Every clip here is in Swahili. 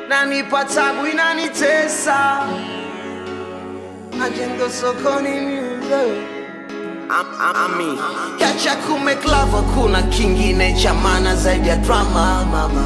nanipa tabu inanitesa majengo sokoni music Ami Kacha kumeklava kuna kingine cha maana zaidi ya drama mama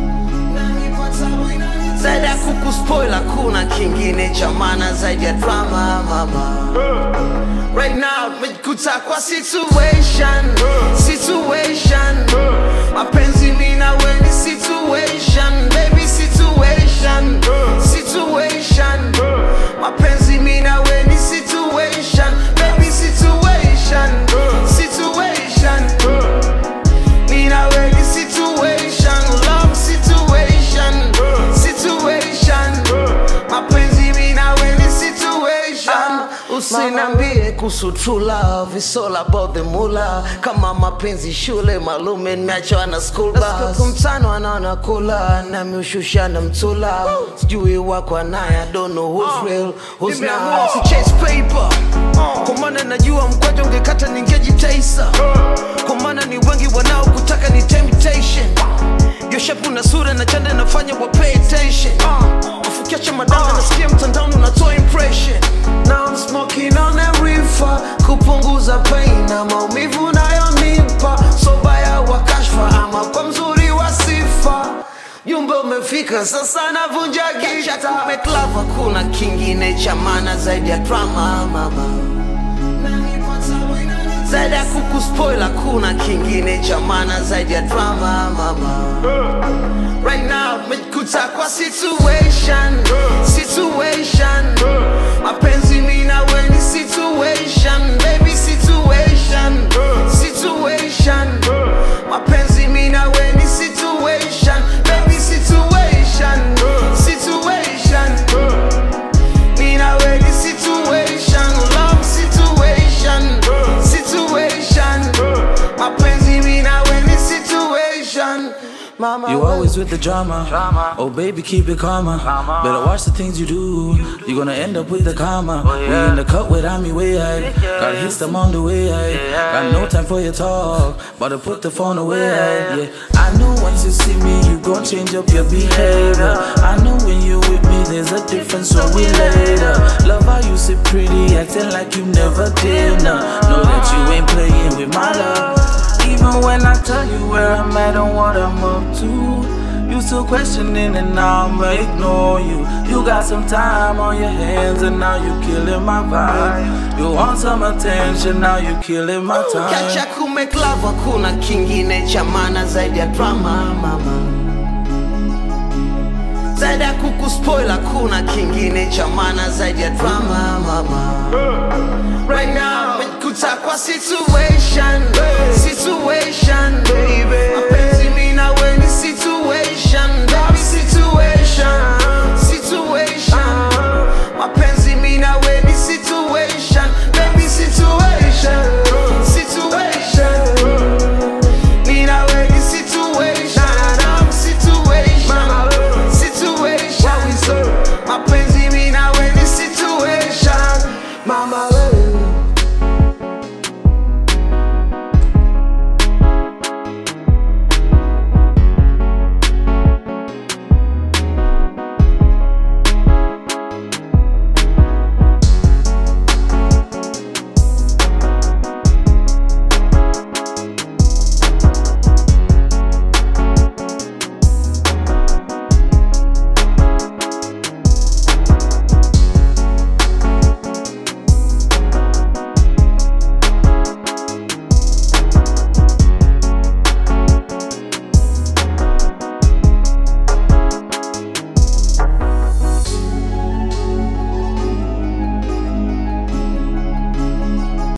zaidi ya kukuspoila kuna kingine cha maana zaidi ya drama mama Right now mejikuta kwa situation Situation Mapenzi mi na we ni situation Baby situation Situation Mapenzi mi na we ni situation Baby situation Situation Mi na we ni situation Love situation Situation Mapenzi mi na we ni situation Usinambie kuhusu true love It's all about the mula Kama mapenzi shule malume nimeachwa na school bus Kumtano anaona kula Nami ushusha na mtula Sijui wako naye I don't know who's real Who's not Si chase paper Kwa maana najua mkwanja ungekata ningejitaisa Kwa maana ni wengi wanaokutaka ni temptation Yo shape na sura na chanda nafanya wa pay attention Ufukiacha madanga nasikia mtandaoni unatoa impression Now I'm smoking on a reefer Kupunguza pain na maumivu nayonipa So baya wa kashfa ama kwa mzuri wa sifa Jumbe umefika sasa navunja gita Kumeklava kuna kingine cha maana zaidi ya drama mama zaidi ya kukuspoila kuna kingine cha maana zaidi ya drama mama right now mejikuta kwa situation situation mapenzi mi na we ni situation baby situation situation mapenzi mi na we ni situation baby situation situation me now in the situation, love situation, situation. Mapenzi me now in the situation. Mama, You always with the drama. Oh baby, keep it calmer. Better watch the things you do. You're gonna end up with the karma. We in the cut without me way I Gotta hit them on the way I Got no time for your talk. But to put the phone away Yeah, I know once you see me, you gon' change up your behavior. I know when you with me, there's a difference, so we later. Love how you sit pretty, acting like you never did. Nah, know that you ain't playing with my love. Even when I tell you where I'm at and what I'm up to, you still questioning and now I'ma ignore you. You got some time on your hands and now you killing my vibe. You want some attention, now you killing my Kacha time. kumeklava kuna kingine cha maana zaidi ya drama mama zaidi ya kukuspoila kuna kingine cha maana zaidi ya drama mama right now mejikuta kwa situation situation